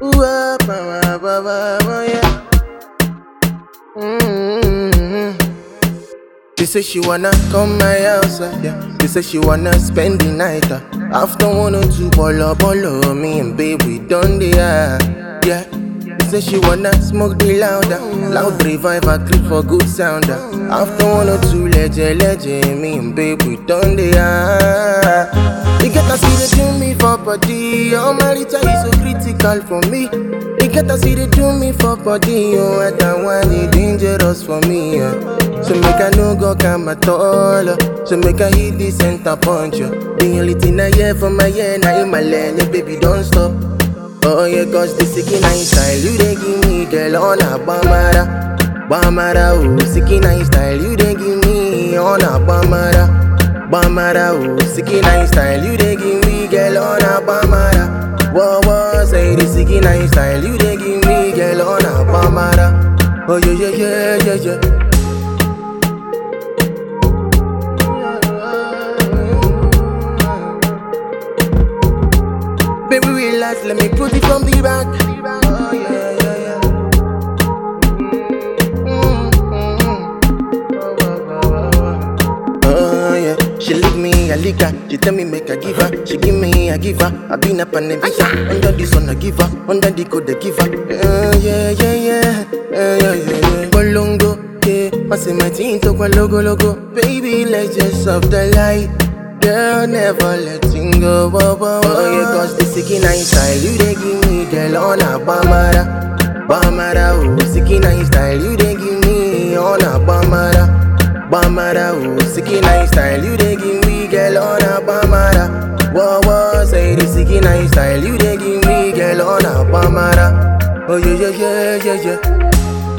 Ooh, ah, ba, ba, ba, ba, ba, yeah. Mm-hmm. She say she wanna come my house, uh, yeah. She say she wanna spend the night. Uh. After one or two bolo bolo, me and babe we done the uh, yeah. She say she wanna smoke the louder, loud revive a clip for good sound. Uh. After one or two legend, legend, me and babe we done the uh. You get to see they do me for body, oh my is so critical for me. You get to see they do me for body, oh and that one is dangerous for me. Yeah. So make I no go come at all. uh. So make I hit the center punch. uh. The only thing I hear from my ear now in my lane, yeah, baby don't stop. Oh yeah, cause the sicky nice style you they give me, girl on a bamara, bamara oh. Sicky nice style you they give me on a bamara, bamara oh. Sicky nice style you they give me, girl on a bamara. Whoa whoa, say the sicky nice style you they give me, girl on a bamara. Oh yeah yeah yeah yeah yeah. Baby, relax, let me put it from the back. Oh, yeah, yeah, yeah. Oh, yeah. She lick me, I lick her. She tell me make I give her. She give me, I give her. I been up on the visa. Under the sun, I give her. Under the code, I give her. Oh, yeah, yeah, yeah. Oh, yeah, yeah, yeah. Bolongo, yeah. I say my team talk my logo, logo. Baby, let's just off the light. Girl, never letting go. Whoa, whoa, whoa. Oh, yeah, cause the sicky nice style you they give me, girl, on a bamara. Bamara, oh, sicky nice style you they give me, on a bamara. Bamara, oh, sicky nice style you they give me, girl, on a bamara. Whoa, whoa, say the sicky nice style you they give me, girl, on a bamara. Oh, yeah, yeah, yeah, yeah, yeah.